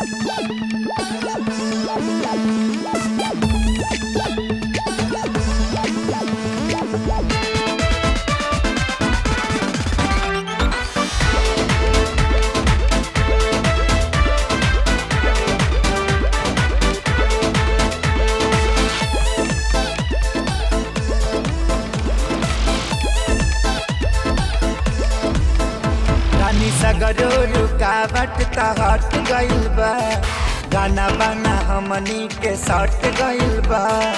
रानी सगरो रुकावट त हट गइल बा गाना बाना हमनी के सट गइल बा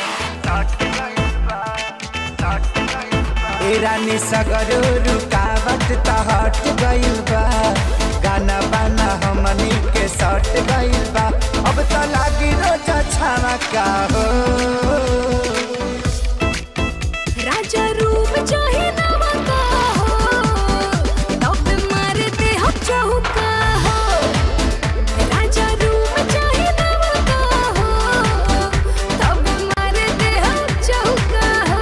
ए रानी सगरो रुकावट त हट गइल बा गाना बाना हमनी के सट गइल बा अब त लागी रोजा छावा का हो राजा रूप चाहे नवा का हो तब मारते हम चौका हो राजा रूप चाहे नवा का हो तब मारते हम चौका हो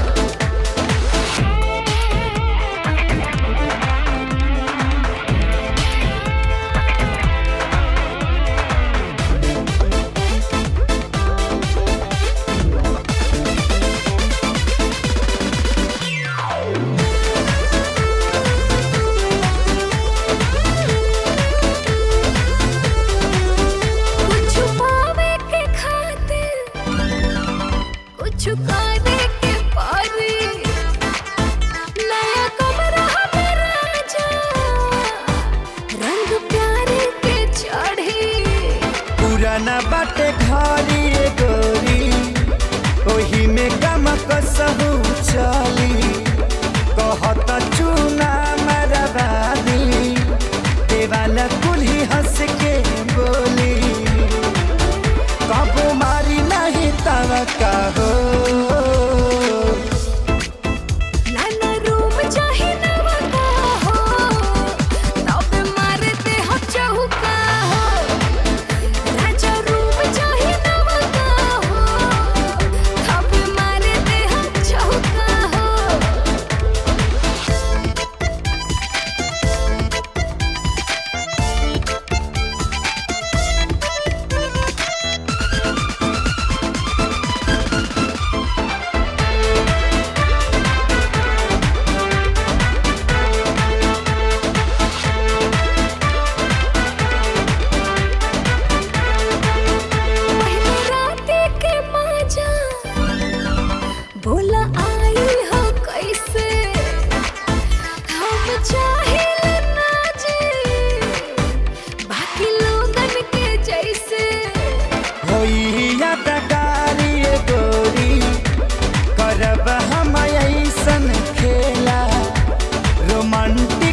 कुछ पावे के खातिर कुछ करे के पारी नया कमरा हमें राजा रंग प्यारे के चढ़ी पुराना बाटे घरी रे गोरी ओही में गम कसहु चली कहत चूना मरबादी देवाला कुल्ही हंस के बोली कबो मारी नहीं तव कहो नाना रूप चाहे नवा का हो तब मारते हम चौका हो राजा रूप चाहे नवा का हो तब मारते हम चौका हो पहले राते के माजा बोला आई हो कैसे हम चाहे ना जी बाकी लोगन के जैसे होई यादगारी रे गोरी करब हम ऐसन खेला रोमांटिक